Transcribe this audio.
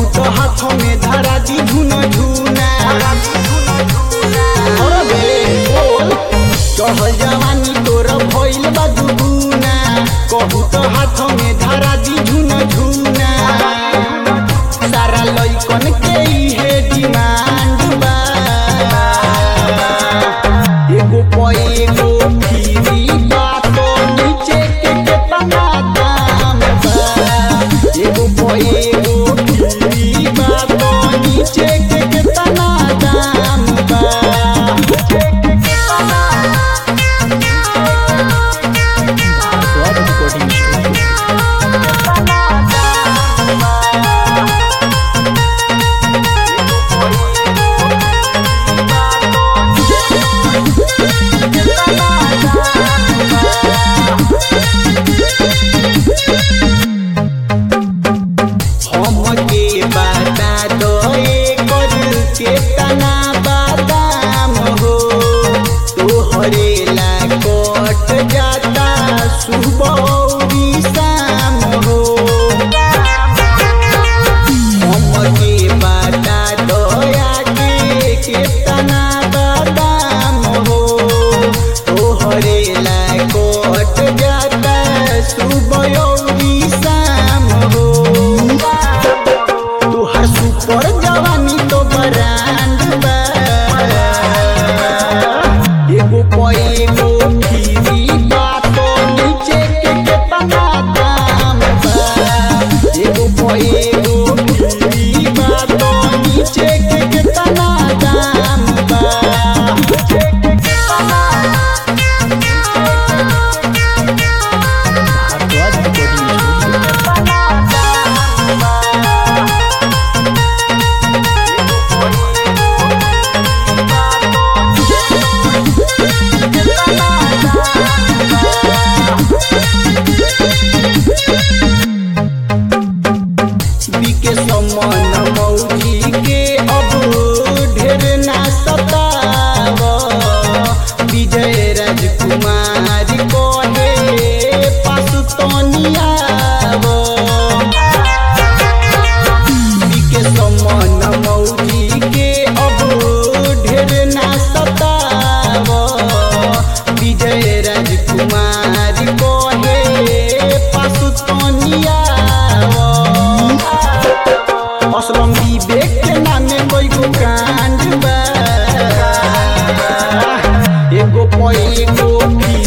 तो हाथ में धरा दी धुन धुना अरे बोल कहल जवानी तोर भइल बा दुगुना कहू तो हाथ में धरा दी झुन झुना सारा लइकन के इहे डिमांड बा एगो प एगो फ्री बा तो नीचे के केतना दाम बा एगो प एगो फ्री बा तो नीचे के केतना दाम बा भारद्वाज रिकॉर्डिंग स्टूडियो हमके बता दो एकर केतना बादाम हो तोहरे ला कट जाता सुबह अउरी शाम हो हमके बता दो आगे केतना बादाम हो तोहरे ला कट जाता सुबह अउरी शाम हो तुहार सुपर जवानी तो ब्रांड बा एगो प एगो फ्री बा तो नीचे के केतना दाम बा एगो प एगो फ्री बा तो नीचे के केतना दाम बा भारद्वाज रिकॉर्डिंग स्टूडियो बीके समन मौजी के अब ढेर ना सताव विजय राजकुमार कहे पास तनियाव बीके समन मौजी के अब ढेर ना सताव विजय राजकुमार कहे पास तनियाव असलम विवेक के नामे कोई गो कांड बा एगो प एगो